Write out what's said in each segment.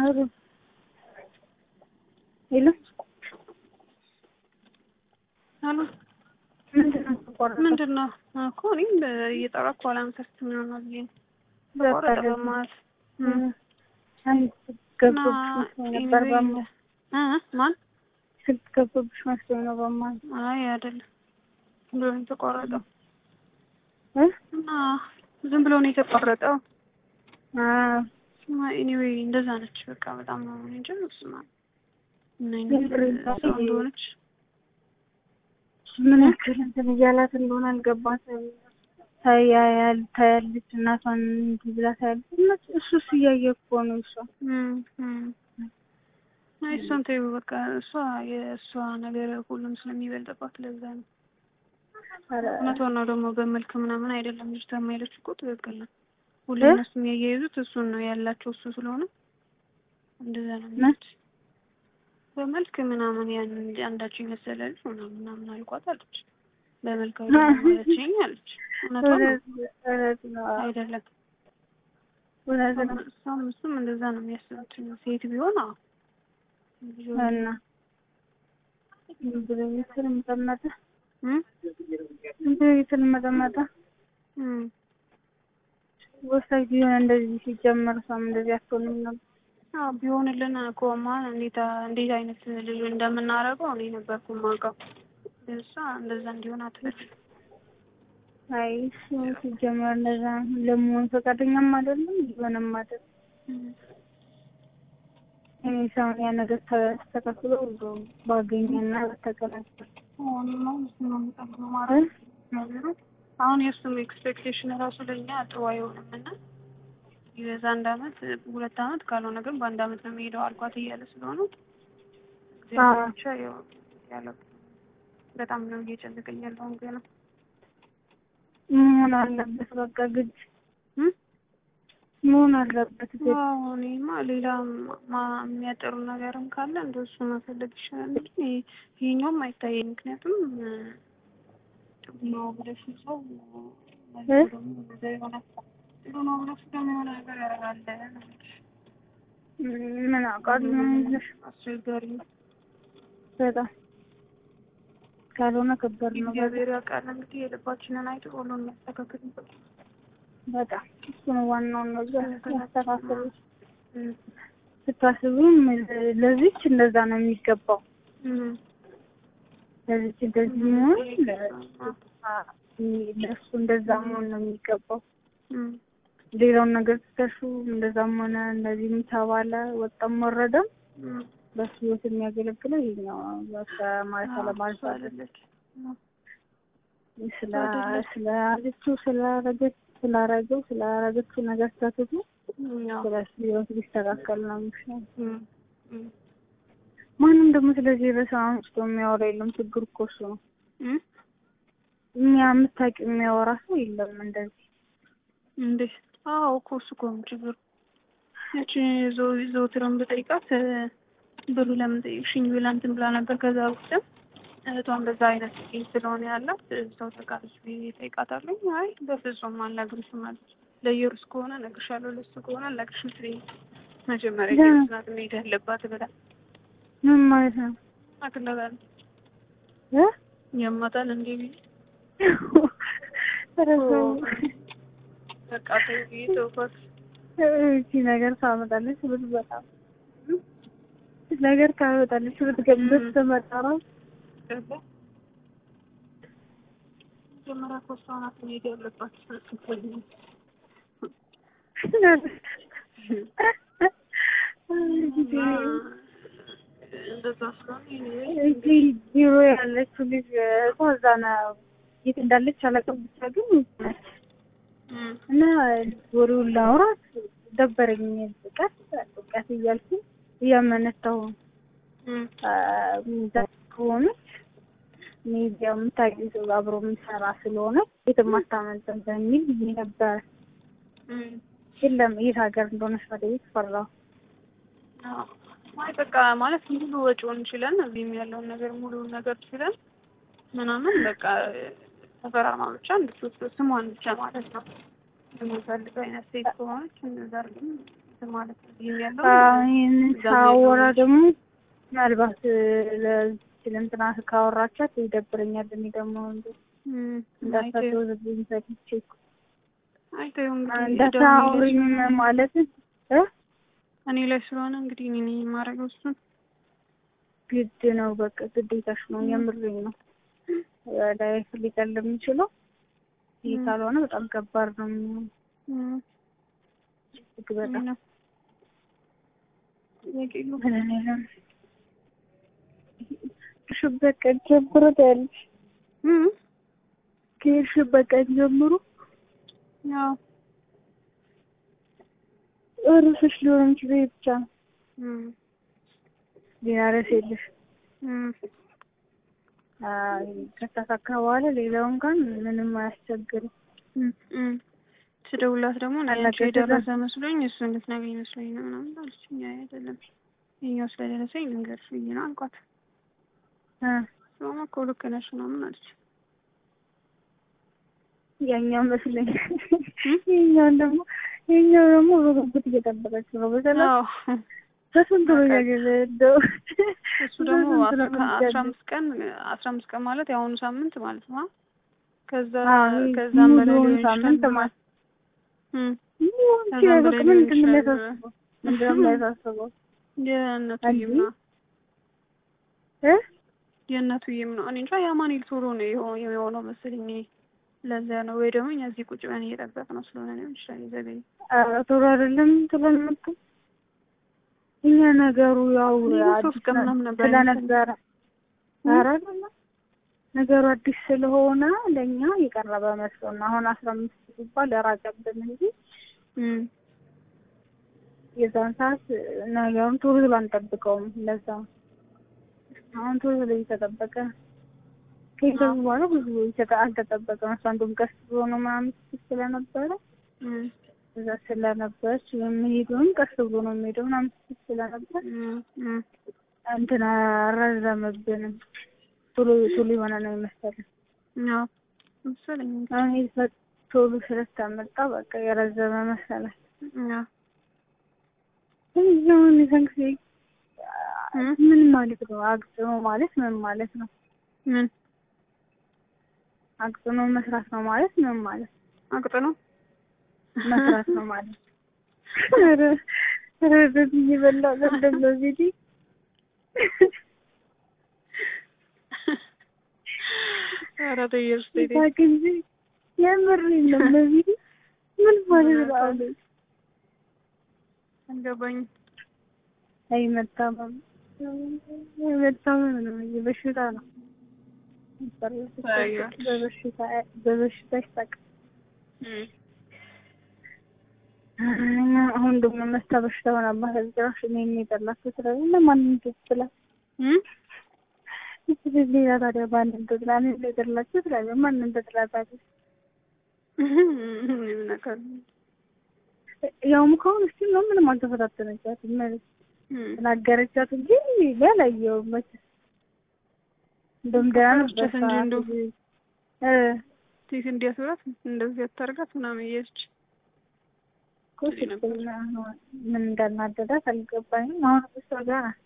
አሩ ሄሎ አሉ ምንድን ነው ተቋረጠ? ምንድን ነው እኮ እኔም እየጠራኩ አላንከርት ምናምን ብዬ ነው ተቋረጠ በመሀል አንድ ገብቶብሽ መስሎኝ ነበር በመሀል እ ማን ስልክ ገብቶብሽ መስሎኝ ነው በመሀል አይ አይደለም ዝም ብሎ ነው የተቋረጠው እ እና ዝም ብሎ ነው የተቋረጠው አዎ ኤኒዌይ እንደዛ ነች በቃ በጣም ነው እኔ እንጃ ስማ ምን አይነት የምሬን ሰው እንደሆነች ምን ያክል እንትን እያላት እንደሆነ አልገባትም። ታያያል ታያለች እናቷን እንዲህ ብላ ታያለች። እና እሱስ እያየ እኮ ነው እሷ እም እም አይ እሷን ተይው በቃ እሷ የእሷ ነገር ሁሉም ስለሚበልጥባት ለዛ ነው ኧረ እውነቷን ነው ደግሞ በመልክ ምናምን አይደለም ልጅቷ የማይለች እኮ ትክክል ነው ሁሌ እ? እነሱ የሚያያይዙት እሱን ነው ያላቸው እሱ ስለሆነ እንደዛ ነው ምን? የሚሉት በመልክ ምናምን ያን አንዳቸው የመሰለ ልጅ ምናምን ምናምን አልኳት አለች በመልክ አይደለም ማለችኝ አለች እውነቷን ነው እውነት እውነት ነው አይደለም እውነት ነው እሷም እሱም እንደዛ ነው የሚያስቡት ሴት ቢሆን አዎ እና ዝም ብሎ እየተርመጠመጠ እም ዝም ብሎ እየተርመጠመጠ እም ወሳኝ ቢሆን እንደዚህ ሲጀመር እሷም እንደዚህ አትሆንም ነበር። አዎ ቢሆንልን እኮማ እንዴት እንዴት አይነት ልጅ እንደምናደርገው እኔ ነበርኩ የማውቀው ግን እሷ እንደዛ እንዲሆን አትፈልግም አይ እሱ ሲጀመር እንደዛ ለመሆን ፈቃደኛም አይደለም ሊሆንም አይደለም። እም እኔ ሰውን ያ ነገር ተስተካክሎ ባገኘና በተቀናጀ እኔማ እሱን ነው የምጠብቀው ማለት ነገሩ አሁን የእሱም ኤክስፔክቴሽን ራሱ ለእኛ ጥሩ አይሆንም እና የዛ አንድ አመት ሁለት አመት ካልሆነ ግን በአንድ አመት ነው የሚሄደው አልኳት እያለ ስለሆነ እግዚአብሔር ብቻ ያው ያለው በጣም ነው እየጨነቀኝ ያለው ገና መሆን አለበት በቃ ግድ እም መሆን አለበት ግድ አዎ እኔማ ሌላ ማ- የሚያጠሩ ነገርም ካለ እንደሱ መፈለግ ይሻላል እንጂ ይሄ- ይሄኛውም አይታየኝ ምክንያቱም እ፣ ጥሩ ነው ብለሽ ሰው መልሶ እ? ደግሞ እንደዛ ይሆናል ጥሩ ነው ብለሽ ደግሞ የሆነ ነገር ያደርጋል ምን አውቃለሁ ምን ይዘሽ አስቸጋሪ ነው በጣም ካልሆነ ከባድ ነው በጣም እግዚአብሔር ያውቃል እንግዲህ የልባችንን አይቶ ሁሉን የሚያስተካክል በጣም እሱ ነው ዋናው ነገር ያስተካክሉ እም፣ ስታስቡም ለዚች እንደዛ ነው የሚገባው እም፣ ለዚች እንደዚህ መሆን ለእሱ እንደዛ መሆን ነው የሚገባው እም፣ ሌላውን ነገር ስተሹ እንደዛም ሆነ እንደዚህም ተባለ ወጣም ወረደም እም። በሱ ህይወት የሚያገለግለው ይሄኛው በቃ ማለት አለማለት እሷ አይደለች ስለ ስላለችው ስላረገች ስላረገው ስላረገችው ነገር ስተትቱ ያው ስለ እሱ ህይወት ቢስተካከል ነው የሚሻለው። እም፣ እም፣ ማንም ደግሞ ስለዚህ ርዕስ አንስቶ የሚያወራ የለም። ችግሩ እኮ እሱ ነው። እም። እኛ የምታውቂው የሚያወራ ሰው የለም እንደዚህ እንዴ አዎ እኮ እሱ እኮ ነው ችግሩ። እቺ ዘው- ዘውትርን ብጠይቃት እ፣ ብሩ ለምን ጠየቅሽኝ ብላ እንትን ብላ ነበር። ከዛ ውስጥም እህቷን በዛ አይነት ኬዝ ስለሆነ ያላት ሰው ተቃለች ብዬ እጠይቃታለሁ። አይ በፍጹም አልነግርሽም አለች። ለየሩስ ከሆነ እነግርሻለሁ፣ ለሱ ከሆነ አልነግርሽም ትለኝ መጀመሪያ ያ- ጀምስ ናት መሄድ ያለባት ብላ ምን ማለት ነው አክለጋለች። እ? ያማታል እንዴ ብዬ ኧረ ሰው በቃ ተይ ብዬ ተውኳት። እቺ ነገር ታመጣለች ብትመጣ ነገር ካመጣለች ብትገበት ትመጣ ነው ገባ መጀመሪያ እኮ እሷ ናት መሄድ ያለባት ስትፈልጊ እንደዛ ስለሆነ anyway እዚህ ቢሮ ያለችው ልጅ እሷ እዛ ነው የት እንዳለች አላውቅም። ብቻ ግን ነች እም፣ እና ወሬውን ላውራት ደበረኝ። ቀስ ቀስ እያልኩ እያመነታሁ እም፣ እዛ ከሆነች ሚዲያ የምታውቂው ሰው አብሮ የሚሰራ ስለሆነ የትም አታመልጥም በሚል ብዬ ነበር። እም። የለም የት ሀገር እንደሆነች መጠየቅ ፈራሁ። አዎ። አይ በቃ ማለት ሙሉ ወጪውን ችለን እዚህም ያለውን ነገር ሙሉውን ነገር ችለን ምናምን በቃ ተፈራርማ ብቻ እንድትወስድ ስሟን ብቻ ማለት ነው የምንፈልገው አይነት ሴት ከሆነች እንደዛ አድርገን እንትን ማለት ነው። ይሄን ያለው ይህንን ሳወራ ደግሞ ምናልባት ለእንትና ካወራቻት ይደብረኛል። እኔ ደግሞ እንዳታቸው ዝብኝ ሰጥቼ አይተው እንዳታውሪኝ ማለት እኔ ላይ ስለሆነ እንግዲህ እኔ ነኝ የማደርገው እሱን ግድ ነው። በቃ ግዴታሽ ነው። የምርኝ ነው። ላይፍ ሊቀል የሚችለው ይህ ካልሆነ በጣም ከባድ ነው የሚሆነው። እጅግ በጣም ከሄድሽበት ቀን ጀምሮ ታያለሽ። ከሄድሽበት ቀን ጀምሮ ያው እርፍሽ ሊሆን የሚችለው ይሄ ብቻ ነው። ሌላ ርዕስ የለሽ። ከተሳካ በኋላ ሌላውን እንኳን ምንም አያስቸግርም። ስደውላት ደግሞ ናቸው የደረሰ መስሎኝ እሱ እንድትነግሪኝ መስሎኝ ነው ምናምን አለችኝ። አይ አይደለም ይኸኛው ስለደረሰኝ ልንገርሽ ብዬ ነው አልኳት። ስለማ እኮ ልክ ነሽ ምናምን አለች። ያኛው መስለኝ ይኸኛውን ደግሞ ይኸኛው ደግሞ በጉጉት እየጠበቀች ነው። በሰላም በስንት ነው ያገለደው? እሱ ደግሞ አስራ አምስት ቀን አስራ አምስት ቀን ማለት የአሁኑ ሳምንት ማለት ነው። ከዛ ከዛም በላይ ሊሆን ሳምንት ይችላል። ማለት ከዛም በላይ ሊሆን ምንድን ነው ይችላል። የሚያሳስበው? ምንድን ነው የሚያሳስበው? የእነቱዬም ነው እ የእነቱዬም ነው። እኔ እንጃ የአማኑኤል ቶሎ ነው የሆ- የሆነው መሰለኝ። እኔ ለዚያ ነው ወይ ደግሞ እኛ እዚህ ቁጭ ብለን እየጠበቅነው ስለሆነ ሊሆን ይችላል የዘገየው። ኧረ ቶሎ አይደለም ስለምጡ እኛ ነገሩ ያው እኔ ሶስት አዲስ ቀን ምናምን ነበር ስለነበረ ኧረ አይደለም ነገሩ አዲስ ስለሆነ ለእኛ የቀረበ መስሎን አሁን አስራ አምስት ሲባል ራቀብን እንጂ እም የዛን ሰዓት ነገሩን ቶሎ ብሎ አንጠብቀውም። ለዛ አሁን ቶሎ ብሎ እየተጠበቀ ከሄደው በኋላ ብዙ ይተጠ- አልተጠበቀም። እሷ እንደውም ቀስ ብሎ ነው ምናምን ስትል ስለነበረ እም እዛ ስለነበረች የሚሄደውም ቀስ ብሎ ነው የሚሄደው ምናምን ስትል ስለነበር እም እም እንትን አረዘመብንም። ቶሎ ቶሎ የሆነ ነው የመሰለን። ያው መሰለኝ እንግዲህ። አሁን ይሄ ቶሎ ስለታመጣ በቃ የረዘመ መሰለን። ያው እዚሁን የዛን ጊዜ እም ምን ማለት ነው? አግጥሞ ማለት ምን ማለት ነው? ምን አግጥሞ መስራት ነው ማለት ምን ማለት ነው? አቅጥ ነው? መስራት ነው ማለት ኧረ ኧረ በዚህ እየበላ ነው ቪዲ ኧረ ተይ እርስ ተይ ተይ። ሳቅ እንጂ የምር የለም በቪዲ ምን ማለት ነው? አለ አልገባኝም። አይ መታመም አይ መታመም ነው እንጂ በሽታ ነው። በበሽታ በበሽታ ይሳቅ እም እና አሁን ደግሞ መስታ በሽታ ሆናባት ጭራሽ እኔ የጠላቸው ስለዚህ ለማንም ትችላል እም ሌላ ታዲያ ማንም ትጥላ እኔ የጠላቸው ስላለ ማንም ትጥላታለች። ምን ነገር ያውም ከሆነ እስቲ ነው ምንም አልተፈታተነቻትም ማለት እም ተናገረቻት እንጂ ያላየው መች እንደውም ደህና ነበር ፈረቻት እንጂ እንደው እ ሴት እንዲያስብላት እንደዚህ አታርጋት ምናምን እያለች እኮ ስትል ምን እንዳናደዳት አልገባኝም። አሁን እሷ ጋር ናት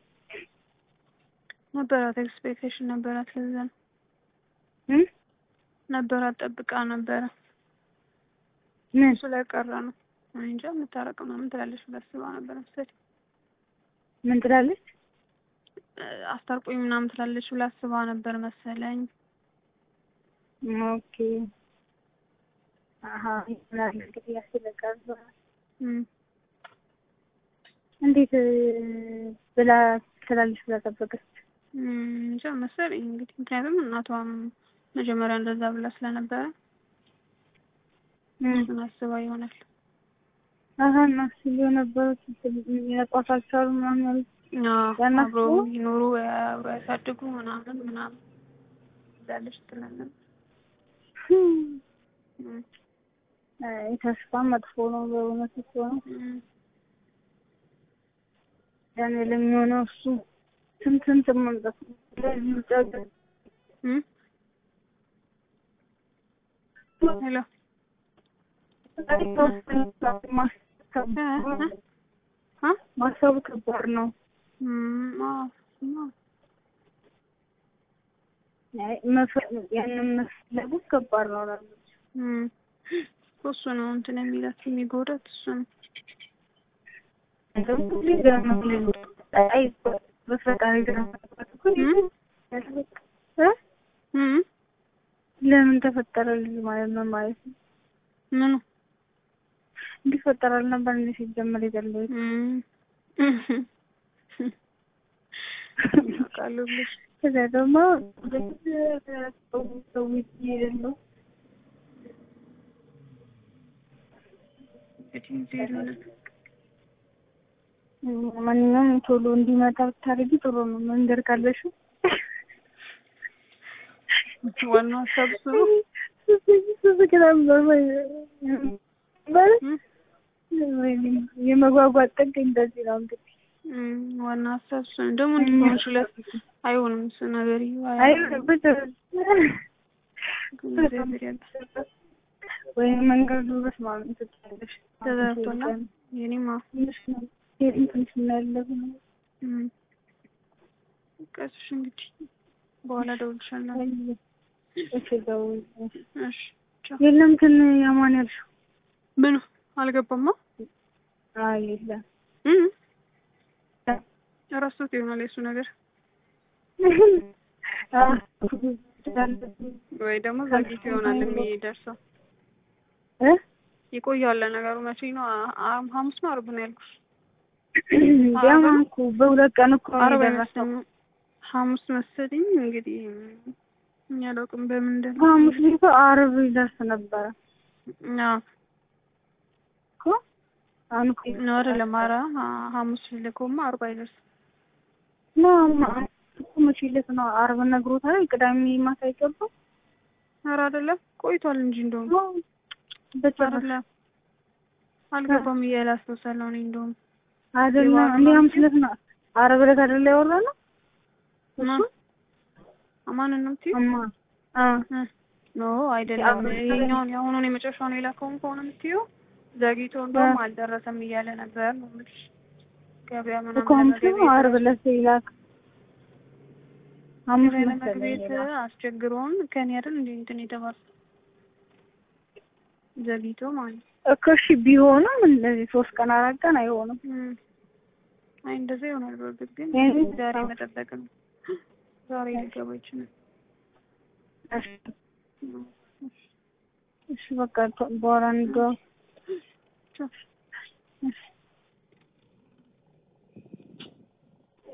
ነበራት ኤክስፔክቴሽን ነበራት። ለዛ ነው እ ነበራት ጠብቃ ነበረ። ምን እሱ ላይ ቀረ ነው እኔ እንጃ የምታረቅ ምናምን ትላለች ብላ አስባ ነበር መሰለኝ። ምን ትላለች? እ አስታርቆኝ ምናምን ትላለች ብላ አስባ ነበር መሰለኝ። ኦኬ አሀ ይሆናል እንግዲህ ያስለቃል። እም እንዴት እ ብላ ትላለች ብላ ጠበቀች? እም እንጃ መሰለኝ እንግዲህ ምክንያቱም እናቷም መጀመሪያ እንደዛ ብላ ስለነበረ እ እሱን አስባ ይሆናል። አሀ እነሱ የነበሩት ሊነቋት አልቻሉም ምናምን ያሉት አዎ ያናት አብረው ነው? ይኖሩ አብረው ያሳድጉ ምናምን ምናምን ትላለች ትላለች። ህም፣ እም አይ ተስፋ መጥፎ ነው በእውነት እኮ ነው። እም ያኔ ለሚሆነው እሱ ስንት ስንት መምጣት ነው። ለዚህ ውጭ ሀገር እም ሄሎ ማስተካከል አ ማሰቡ ከባድ ነው። እም አዎ እሱማ አይ መፈ- ያንን መፈለጉ ከባድ ነው ላለች እም እሱ ነው እንትን የሚላት የሚጎዳት እሱ ነው። እንደውም ሁሌ ገና ነው ሁሌ አይ በፈጣሪ ገና እኮ እም እ እም ለምን ተፈጠረ ልጅ ማለት ነው ማለት ነው ምኑ እንዲፈጠር አልነበር እንደ ሲጀመር የገለሁት እም አውቃለሁ ብለሽ ከዛ ደግሞ ሰው ይሄድ ነው እንግዲህ ዜሮ ነው። ማንኛውም ቶሎ እንዲመጣ ብታደርጊ ጥሩ ነው። መንገድ ካለሽ ዋናው ሀሳብ እሱ ነው። የመጓጓት ጥግ እንደዚህ ነው እንግዲህ። እም ዋና ሀሳብ እሱ ነው። ደግሞ እንዲህ ከሆንሽለት አይሆንም እሱ ነገር አይ ይሆናል። ብቻ እግዚአብሔር ያውቃል። ወይም መንገዱ በስመ አብ ትችላለሽ ተዘርቶና የኔማ ትንሽ ነው የኔም ትንሽ ነው ያለው እም ቀስሽ እንግዲህ በኋላ እደውልልሻለሁ። እሺ ደውዪ። እሺ ቻው። የለም ትን ያማን ያልሽው ምኑ አልገባማ። አይ የለም እም እረሱት ይሆናል የእሱ ነገር ወይ ደግሞ ዘግይቶ ይሆናል የሚደርሰው። እ ይቆያል ለነገሩ መቼ ነው? አ- አ- ሐሙስ ነው ዓርብ ነው ያልኩሽ? ያማን እኮ በሁለት ቀን እኮ ነው ዓርብ የደረሰው። አይመስለኝም ሐሙስ መሰለኝ። እንግዲህ እኛ አላውቅም በምን እንደሆነ ሐሙስ ላይ እኮ ዓርብ ይደርስ ነበረ አዎ እኮ አሁን እኮ ነው አይደለም። ኧረ ሐ- ሐሙስ ልኮማ ዓርብ አይደርስም። ነው ማ- እኮ መቼ ዕለት ነው ዓርብ ነግሮታል። ቅዳሜ ማታ አይገባም ኧረ አይደለም ቆይቷል እንጂ እንደውም በጭራሽ አይደለም አልገባም እያለ አስታውሳለሁ እኔ እንደውም አይደለም እንዴ ሐሙስ ዕለት ነው ዓርብ ዕለት አይደለ ያወራነው ማን ማንን ነው የምትይው? እማ አ እ ኖ አይደለም። ይሄኛውን የአሁኑን የመጨረሻውን የላከውን ከሆነ የምትይው ዘግይቶ እንደውም አልደረሰም እያለ ነበር ነው የምልሽ። ገበያ እኮ ሐሙስ ነው ምናምን ዓርብ ዕለት ይላክ ሐሙስ ገበያ መሰለኝ ለመግቤት ይላክ። አስቸግሮን ከኔ አይደል እንዴ እንትን የተባለ ዘግይቶ ማለት ነው። እኮ እሺ ቢሆንም እንደዚህ ሶስት ቀን አራት ቀን አይሆንም። እም። አይ እንደዛ ይሆናል። በእርግጥ ግን ይሄን ዛሬ መጠበቅ ነው። ዛሬ ሊገባ ይችላል። እሺ እሺ በቃ በኋላ እንደው ቻው